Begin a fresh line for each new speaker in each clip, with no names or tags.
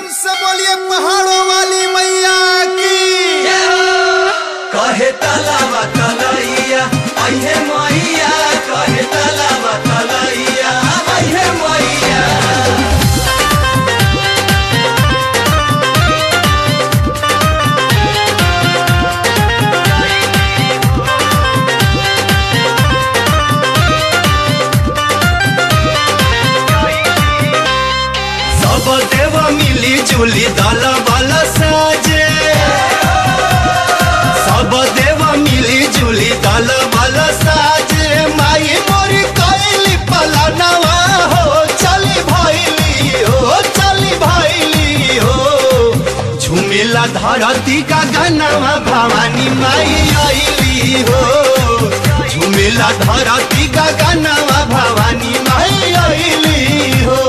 से बोलिए पहाड़ों वाली मैया की
कहे तलावा तलैया अहे मैया कहे तलावा तलैया अहे मैया सब देव मिली जुली दल बल साजे सब देव मिली जुली दल बल साजे माई मोरी कैली पलनवा हो चली भैली हो चली भैली हो झुमिला धरती का गनवा भवानी माई आईली हो झुमिला धरती का गनवा भवानी माई आईली हो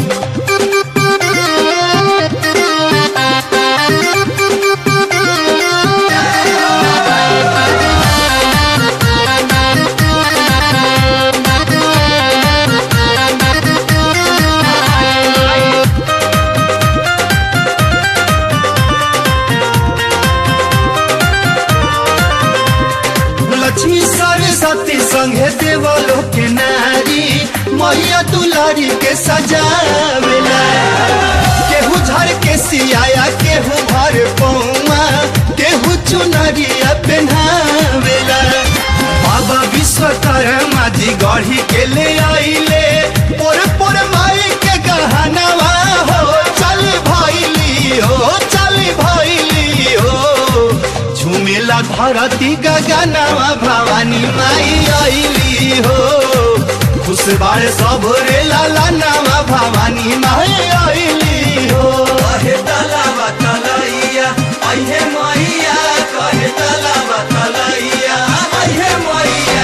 लक्ष्मी सरस्वती संगे देवलो के नारी मैया दुलारी के सजावेला केहू झर के सियाया केहू भर पौमा केहू चुनरिया पहनावेला बाबा विश्वकर्मा जी गढ़ी के ले आइले पोर पोर माई के गहनवा हो चल भैली हो चल भैली हो झुमेला धरती गगनवा भवानी माई आइली हो खुश बार सब रे लाला नवा भवानी माई आइली हो कहे तलावा तलैया अहे मैया कहे तलावा तलैया अहे मैया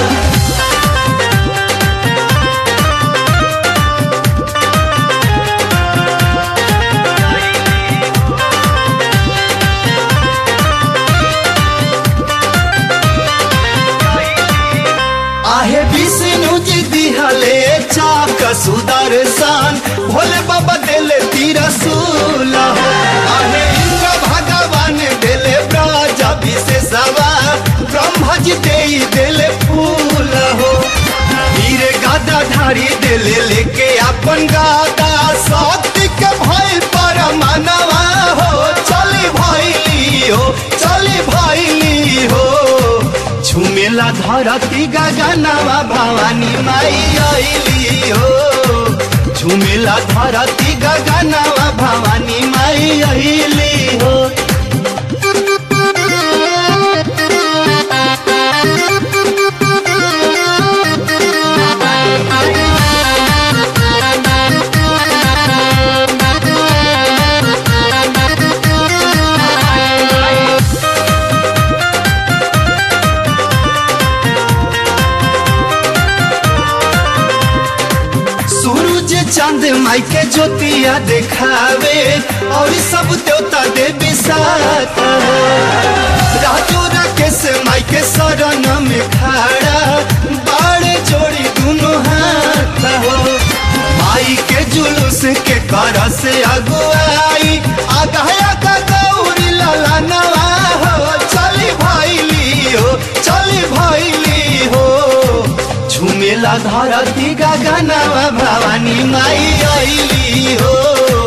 आहे विष्णु जी दिहले चाक सुदर्शन भोले बाबा देले तिरसूल आहे इंद्र भगवान देले ब्रज विशेषवा ब्रह्मा जी दे देले फूल हो वीर गादा धारी देले लेके अपन गादा शक्ति के भय पर मनवा हो चली भैली हो चली भैली हो झुमेला धरती गगनवा भवानी माई आइली हो झुमेला धरती गगनवा भवानी माई आइली हो सूरज चांद माई के ज्योतिया देखावे और सब देवता देवी साथ राजू राकेश माई के शरण में खड़ा बाड़े जोड़ी दोनों हाथ हो माई के जुलूस के कर से अगुआई आगाया का गौरी लाला नवा हो चली भैली हो चली भैली हो झुमेला धरती गगनवा भवानी माई आइली हो